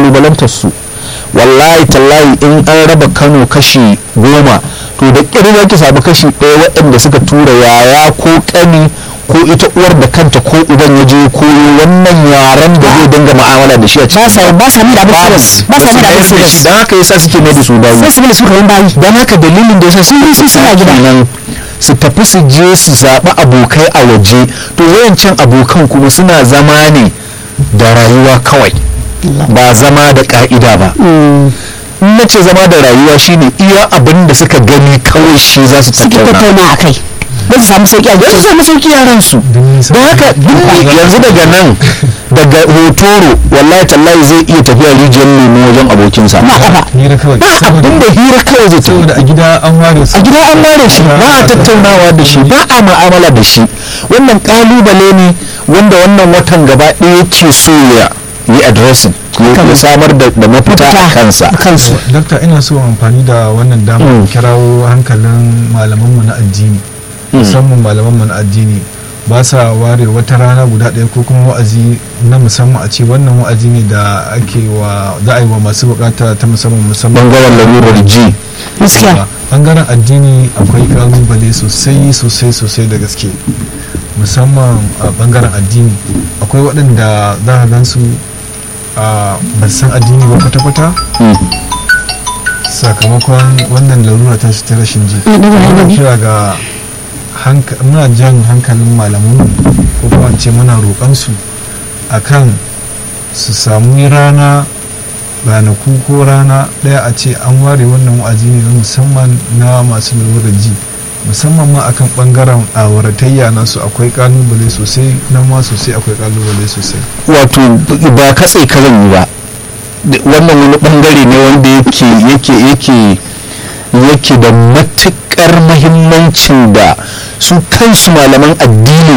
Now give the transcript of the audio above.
kalubalantar su wallahi tallahi in an raba kano kashi goma to da ƙirin za ki samu kashi ɗaya waɗanda suka tura yaya ko ƙani ko ita uwar da kanta ko uban ya je koyo wannan yaren da zai dinga mu'amala da shi a ba sa ba sa mai da abin serious ba sa mai da abin serious don haka yasa suke mai da su bayi sai su mai da su kaman bayi don haka dalilin da yasa sun yi su suna gida. nan su tafi su je su zaɓi abokai a waje to wayancan abokan kuma suna zama ne da rayuwa kawai ba zama da ka'ida ba in na ce zama da rayuwa shine iya abin da suka gani kawai shi za su suke tattauna tattauna a kai don su samu sauki a don su gidan samu sauki yaran su da haka duk yanzu daga nan daga hotoro wallahi tallahi zai iya tafiya rijiyar lemo wajen abokinsa ba kafa hira kawai ba abin da hira kawai zai tafi saboda a gida an ware su a gida an ware shi ba a tattaunawa da shi ba a mu'amala da shi wannan kalubale ne wanda wannan watan gaba ɗaya ke so ya yi addressing ya samar da da mafita a kansa kansu dakta ina so amfani da wannan damar Mm. kirawo hankalin malamanmu na addini musamman malamanmu na addini ba sa ware wata rana guda ɗaya ko kuma wa'azi na musamman a ce wannan wa'azi ne da ake wa za a yi wa masu bukata ta musamman musamman bangaren lalurar ji gaskiya bangaren addini akwai kalubale sosai sosai sosai da gaske musamman a bangaren addini akwai waɗanda za a gansu a ba su san addini ba kwata-kwata Mm. sakamakon wannan larura ta ta rashin ji Mm, ɗaga muna hannu. kira ga hanka- muna jan hankalin malamanmu ko kuma in ce muna roƙonsu akan su samu rana ranaku ko rana ɗaya a ce an ware wannan wa'azi ne na musamman na masu lalurar ji musamman ma akan ɓangaren auratayya nasu akwai kalubale sosai nan ma sosai akwai kalubale sosai wato ba katse ka zan yi ba Da- wannan wani bangare ne wanda yake yake yake yake da matukar mahimmancin da su kansu malaman addini